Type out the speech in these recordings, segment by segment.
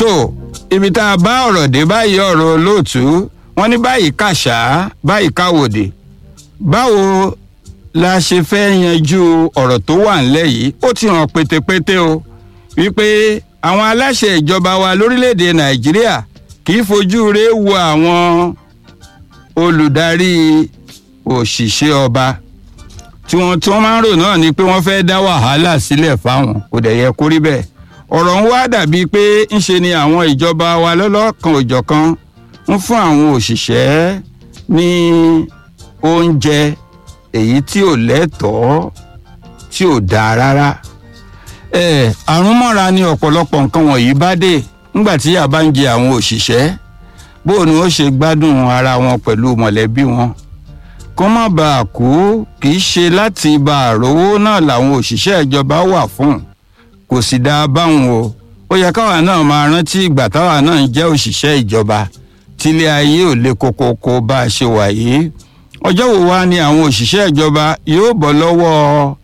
tó ibi tá a bá ọ̀rọ̀ dé báyìí ọ̀rọ̀ olóòtú wọ́n ní báyìí kàṣá báyìí káwòdì báwo la ṣe fẹ́ yanjú ọ̀rọ̀ tó wà ńlẹ̀ yìí ó ti hàn pétépété o wípé àwọn aláṣẹ ìjọba wa lórílẹ̀‐èdè nàìjíríà kì í fojú rẹ̀ wo àwọn olùdarí òṣìṣẹ́ ọba tí wọ́n tí wọ́n máa ń rò náà ni pé wọ́n fẹ́ dá wàhálà sílẹ̀ fáwọn kò dẹ̀ yẹ kó rí bẹ́ẹ̀ ọ̀rọ̀ ń wá dàbí pé ńṣe ni àwọn ìjọba wa lọ́lọ́kan òjọ̀kan ń fún àwọn òṣìṣẹ́ ní oúnjẹ èyí tí ò lẹ́tọ̀ọ́ tí ò dáa rárá ẹ àrùn mọ́ra ni ọ̀pọ̀lọpọ̀ nǹkan wọ̀nyí bá dé nígbà tí yà bá ń jẹ àwọn òṣìṣẹ́ bó ni ó ṣe gbádùn ara wọn pẹ̀lú mọ̀lẹ́bí wọn kó má bàa kú kì í ṣe láti bá àrówó náà làwọn òṣìṣẹ́ ìjọba wà fún kò sì dáa báwọn o ó yẹ káwa náà máa rántí ìgbà táwa náà ń jẹ́ òṣìṣẹ́ ìjọba tílé ayé ò le kókókó bá a ṣe wà yìí ọjọ́ wo wá ni àwọn òṣìṣẹ́ ìjọba yóò bọ́ lọ́wọ́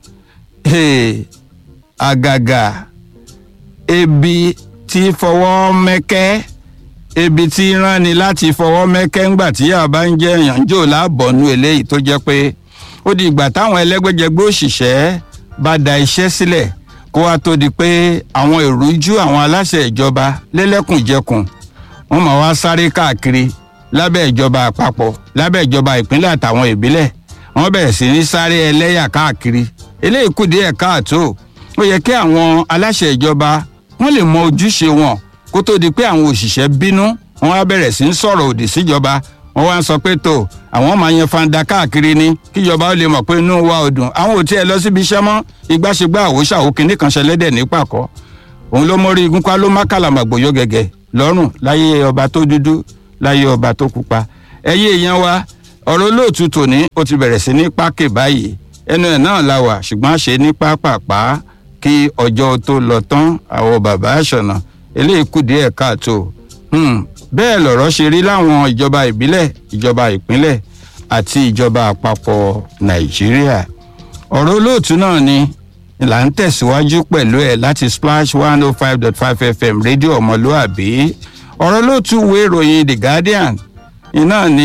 àgàgà ebi tí fọwọ́ mẹ́kẹ́ ebi tí rán ni láti fọwọ́ mẹ́kẹ́ ńgbà tí yàrá bá ń jẹ́ èèyàn jò láàbọ̀nú eléyìí tó jẹ́ pé ó di ìgbà táwọn ẹlẹ́gbẹ́jẹgbẹ́ òṣìṣẹ́ bá da iṣẹ́ sílẹ̀ kó wá tó di pé àwọn ìrújú àwọn aláṣẹ ìjọba lẹ́lẹ́kùnjẹkùn wọ́n máa wá sáré káàkiri lábẹ́ ìjọba àpapọ̀ lábẹ́ ìjọba ìpínlẹ̀ àtàwọn ìbílẹ̀ wọ́n bẹ̀rẹ̀ sí ní sáré ẹlẹ́yà káàkiri eléyìí kù díẹ̀ káàtó ó yẹ kí àwọn aláṣẹ ìjọba wọ́n lè mọ ojúṣe wọn kó tó di pé àwọn òṣìṣẹ́ bínú wọ́n wá bẹ̀rẹ̀ sí ń sọ̀rọ̀ òdì síjọba wọ́n wá ń sọ pé tó àwọn máa yan fanda káàkiri ni kíjọba ó lè mọ̀ pé inú wa ò dùn àwọn ò tiẹ̀ lọ síbi iṣẹ́ mọ́ ìgbàṣegbà àwòṣà òkìní kan ṣẹlẹ́dẹ̀ ní pàkọ́ òun ló mórí igun pa ló má kàlàmàgbòyó gẹ́gẹ́ lọ́rùn láyé ọba tó dúdú láyé ọba tó pupa ẹyẹ èèyàn wa ọ̀rọ̀ olóòtú tòní ó ti bẹ̀rẹ̀ sí ní pákè báyìí ẹnu ẹ̀ náà la wà ṣùgbọ́n ṣe ní pápápá kí ọjọ́ tó lọ tán àwọn bàbá àṣọ̀nà eléyìí kù díẹ̀ káàtó bẹ́ẹ̀ lọ̀rọ̀ ṣe rí láwọn ìjọba ìbílẹ̀ ìjọba ìpínlẹ̀ àti ìjọba àpapọ̀ nàìjíríà ọ̀rọ̀ olóòtú náà ni là ń tẹ̀síwájú pẹ̀lú ẹ̀ láti splash one oh five dot five fm rédíò ọmọlúàbí ọ̀rọ̀ olóòtú wo ìròyìn the guardian iná ni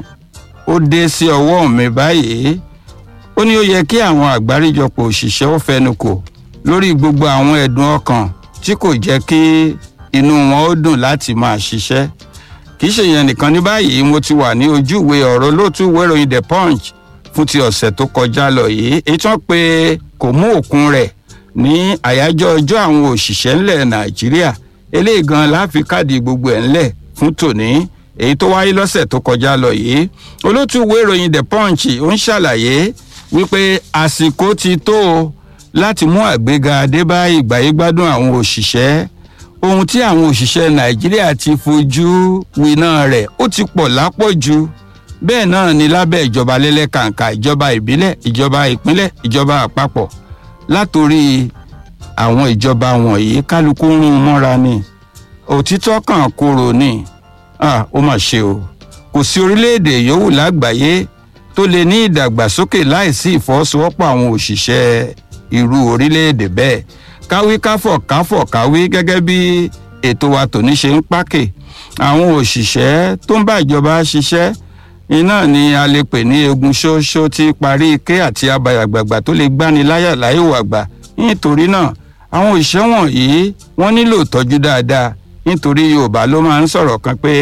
ó dé sí ọwọ́ mi báyìí ó ní ó yẹ kí àwọn àgbáríjọpọ̀ òṣìṣẹ́ ó fẹnukò lórí gbogbo àwọn ẹ̀dùn ọkàn tí kò jẹ́ kí inú wọn ó dùn láti máa ṣiṣẹ́ kì í ṣe yẹn nìkan ní báyìí mo ti wà ní ojúwe ọ̀rọ̀ lótú wéròyìn the punch fún ti ọ̀sẹ̀ tó kọjá lọ yìí èyí tí wọ́n pe kò mú òkun rẹ̀ ní àyájọ́ ọjọ́ àwọn òṣìṣẹ́ ńlẹ̀ nàìjíríà eléyìí gan láfi káàdì gbogbo ẹ̀ ńlẹ̀ fún tòní èyí tó wáyé lọ́sẹ̀ tó kọjá lọ yìí olótú wéròyìn the punch ó ń ṣàlàyé wípé àsìkò ti tó o láti mú àgbéga dé bá ìgbáyégbádùn àwọn òṣìṣẹ́ ohun tí àwọn òṣìṣẹ́ nàìjíríà ti fojú winá rẹ̀ ó ti pọ̀ lápọ̀jù bẹ́ẹ̀ náà ni lábẹ́ ìjọba lẹ́lẹ́kàǹkà ìjọba ìbílẹ̀ ìjọba ìpínlẹ̀ ìjọba àpapọ̀ látòrí àwọn ìjọba wọ̀nyí kálukú ń rún mọ́ra ni òtítọ́ kan kúrò ni ó mà ṣe o kò sí orílẹ̀-èdè yòówù lágbàáyé tó lè ní ìdàgbàsókè láìsí ìfọwọ́sowọ́pọ̀ àwọn òṣìṣẹ́ irú orílẹ̀-èdè bẹ́ẹ̀ káwí káfọ̀ káfọ̀ káwí gẹ́gẹ́ bí ètò wa tòní ṣe ń pákè àwọn òṣìṣẹ́ tó ń bá ìjọba ṣiṣẹ́ iná ni a lè pè ní egun ṣóṣó tí parí ike àti abayàgbàgbà tó lè gbani láyà láyò àgbà nítorí náà àwọn òṣìṣẹ́ wọ̀nyí wọ́n nílò ìtọ́jú dáadáa nítorí yorùbá ló máa ń sọ̀rọ̀ kan pé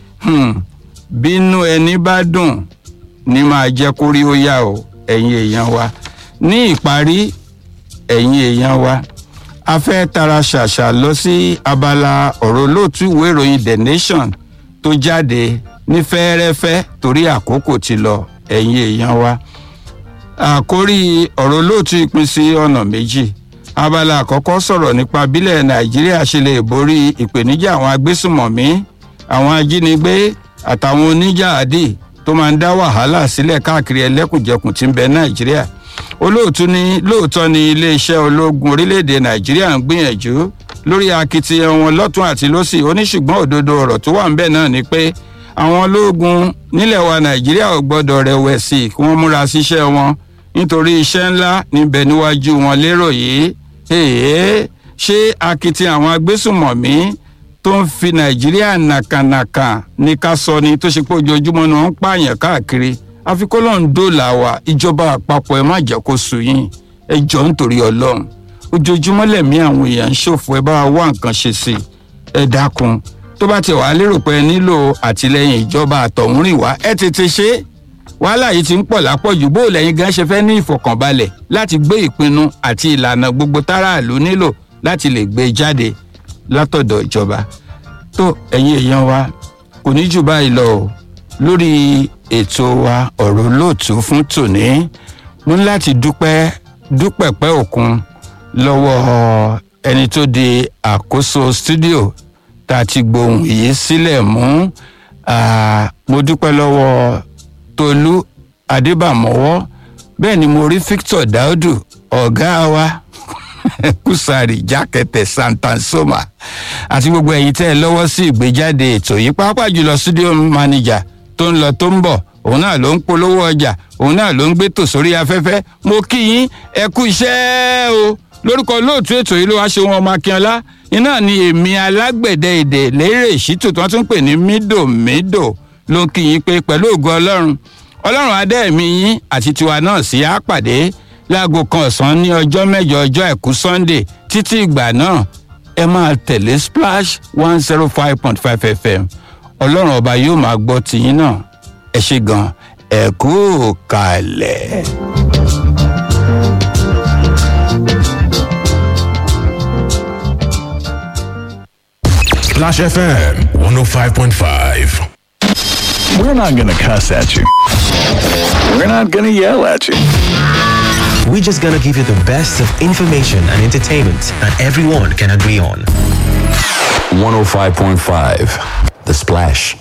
bínú ẹni bá dùn ní máa jẹ́ kórí ó yá o ẹ̀yin èèyàn wa ní ìparí ẹ̀yin èèyàn wa a fẹ́ tara ṣàṣà lọ sí abala ọ̀rọ̀ olóòtú ìwé ìròyìn the nation tó jáde ní fẹ́ẹ́rẹ́fẹ́ torí àkókò ti lọ ẹ̀yin èèyàn wa àkórí ọ̀rọ̀ olóòtú ìpín sí ọ̀nà méjì abala àkọ́kọ́ sọ̀rọ̀ nípa bílẹ̀ nàìjíríà ṣe lè borí ìpèníjà àwọn agbésùmọ̀mí àwọn ajínigbé àtàwọn oníjàádì tó máa ń dá wàhálà sílẹ̀ káàkiri ẹlẹ́kùnjẹkùn tí ń bẹ nàìjíríà olóòtú ní lóòótọ́ ni iléeṣẹ́ ológun orílẹ̀-èdè nàìjíríà ń gbìyànjú lórí akitiyan wọn lọ́tún àti lọ́sì oníṣùgbọ́n òdodo ọ̀rọ̀ tó wà ń bẹ̀ náà ni pé àwọn ológun nílẹ̀ wa nàìjíríà ò gbọ́dọ̀ rẹ̀wẹ̀sì kí wọ́n múra síṣẹ́ wọn nítorí iṣẹ́ ńlá níbẹ̀ níwájú wọn lérò yìí èèyàn ṣé akitiyan àwọn agbésùmọ̀mí tó ń fi nàìjíríà nàkànàkà ní ká sọ ni tó ṣe pé ojoojúmọ́ ni wọ́n ń pààyàn káàkiri àfikún lọ́n dóòlà wa ìjọba àpapọ̀ ẹ má jẹ́ kó sú yín ẹ jọ nítorí ọlọ́run ojoojúmọ́ lẹ̀mí àwọn èèyàn ń ṣòfò ẹ bá wa wá nǹkan ṣe sí i ẹ dákun tó bá ti wà á lérò pé ẹ nílò àtìlẹyìn ìjọba àtọ̀húnrìn wá ẹ tètè ṣe é wàhálà yìí ti ń pọ̀ lápọ̀jù bó lẹ́yìn gan ṣe fẹ́ ní ìfọ̀kànbalẹ̀ láti gbé ìpinnu àti ìlànà gbogbo táráàlú nílò láti lè gbé jáde látọ̀dọ̀ ìjọba tó ẹ̀yin èèyàn wa kò ní jù báyìí lọ o lórí ètò wa ọ̀rọ̀ olóòtú fún tòní mo ní láti dúpẹ́ dúpẹ̀pẹ́ òkun lọ́wọ́ ẹni tó di àkóso stúdíò tá a ti gbohùn yìí sílẹ̀ mú mo dúpẹ́ lọ́wọ́ tolú adébàmọ́wọ́ bẹ́ẹ̀ ni mo rí victor daudu ọ̀gá wa kùsàrì jákẹ́tẹ̀ santansoma àti gbogbo ẹ̀yin tẹ́ ẹ lọ́wọ́ sí ìgbéjáde ètò yìí pàápàá jùlọ studio manager tó ń lọ tó ń bọ̀ òun náà ló ń polówó ọjà òun náà ló ń gbé tò sórí afẹ́fẹ́ mo kí yín ẹ kú iṣẹ́ o lórúkọ olóòtú ètò yìí ló wá ṣe wọn ọmọ akínọlá iná ni èmi alágbẹ̀dẹ èdè lérè ìṣítù tí wọ́n tún pè ní mídòmídò ló ń kí yín pé pẹ̀lú ògo ọlọ́run ọlọ́run adẹ́ẹ̀mí yín àti tiwa náà sí á pàdé láago kan ọ̀sán ní ọjọ́ mẹ́jọ ọjọ́ àìkú sunday títí ìgbà náà ẹ máa tẹ̀lé splash one zero five point five fm ọlọ́run ọba yóò máa gbọ́ tiyín náà ẹ ṣe gan ẹ kú kalẹ̀. Splash FM 105.5. We're not going to cuss at you. We're not going to yell at you. We're just gonna give you the best of information and entertainment that everyone can agree on. 105.5. The Splash.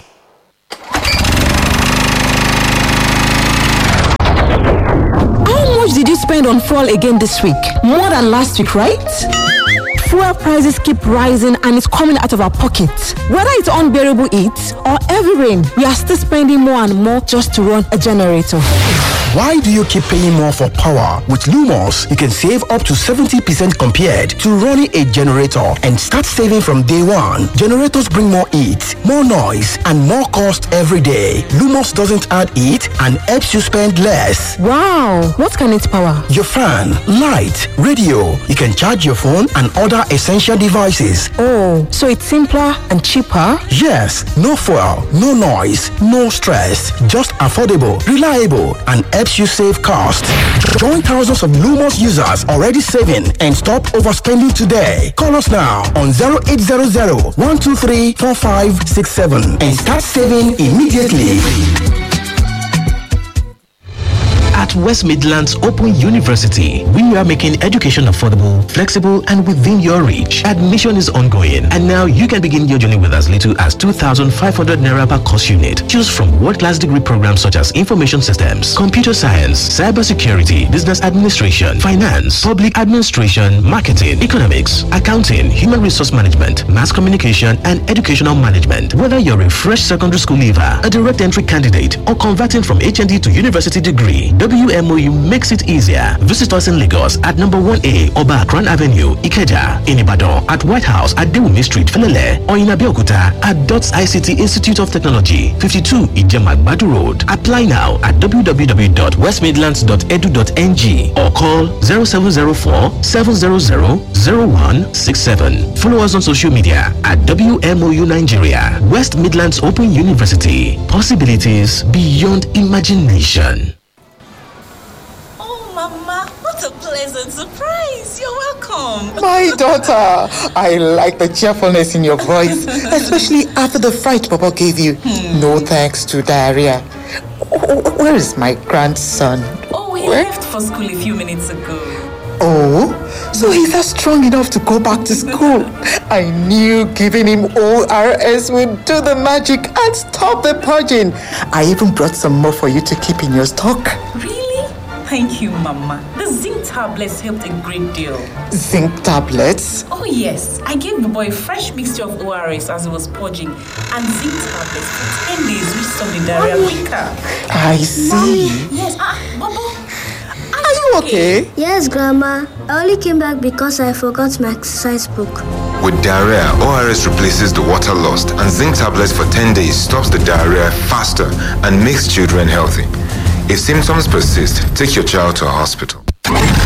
How much did you spend on fuel again this week? More than last week, right? Fuel prices keep rising and it's coming out of our pockets. Whether it's unbearable heat or heavy rain, we are still spending more and more just to run a generator. Why do you keep paying more for power? With Lumos, you can save up to 70% compared to running a generator and start saving from day one. Generators bring more heat, more noise, and more cost every day. Lumos doesn't add heat and helps you spend less. Wow, what can it power? Your fan, light, radio. You can charge your phone and other essential devices. Oh, so it's simpler and cheaper? Yes, no fuel, no noise, no stress. Just affordable, reliable, and helps you save cost. Join thousands of Lumos users already saving and stop overspending today. Call us now on 0800 123 4567 and start saving immediately. At West Midlands Open University, we are making education affordable, flexible, and within your reach. Admission is ongoing, and now you can begin your journey with as little as 2,500 naira per course unit. Choose from world-class degree programs such as information systems, computer science, cybersecurity, business administration, finance, public administration, marketing, economics, accounting, human resource management, mass communication, and educational management. Whether you're a fresh secondary school leaver, a direct entry candidate, or converting from HND to university degree, WMOU makes it easier. Visit us in Lagos at number 1A Oba Akran Avenue, Ikeja, in Ibadan, at White House at Dewumi Street, Felele, or in Abeokuta at DOTS ICT Institute of Technology, 52 Ijemagbadu Road. Apply now at www.westmidlands.edu.ng or call 0704 700 0167. Follow us on social media at WMOU Nigeria, West Midlands Open University. Possibilities beyond imagination. Oh, Mama, what a pleasant surprise. You're welcome. My daughter, I like the cheerfulness in your voice, especially after the fright Papa gave you. No thanks to diarrhea. Wh- Where is my grandson? Oh, he Where? left for school a few minutes ago. Oh, so he's not strong enough to go back to school. I knew giving him ORS would do the magic and stop the purging. I even brought some more for you to keep in your stock. Really? Thank you, Mama. The zinc tablets helped a great deal. Zinc tablets. Oh, yes. I gave the boy a fresh mixture of ORS as he was purging and zinc tablets for 10 days, which stopped the diarrhea quicker. I see. Yes. Ah, Bobo. Are you okay? Yes, Grandma. I only came back because I forgot my exercise book. With diarrhea, ORS replaces the water lost, and zinc tablets for 10 days stops the diarrhea faster and makes children healthy. If symptoms persist, take your child to a hospital.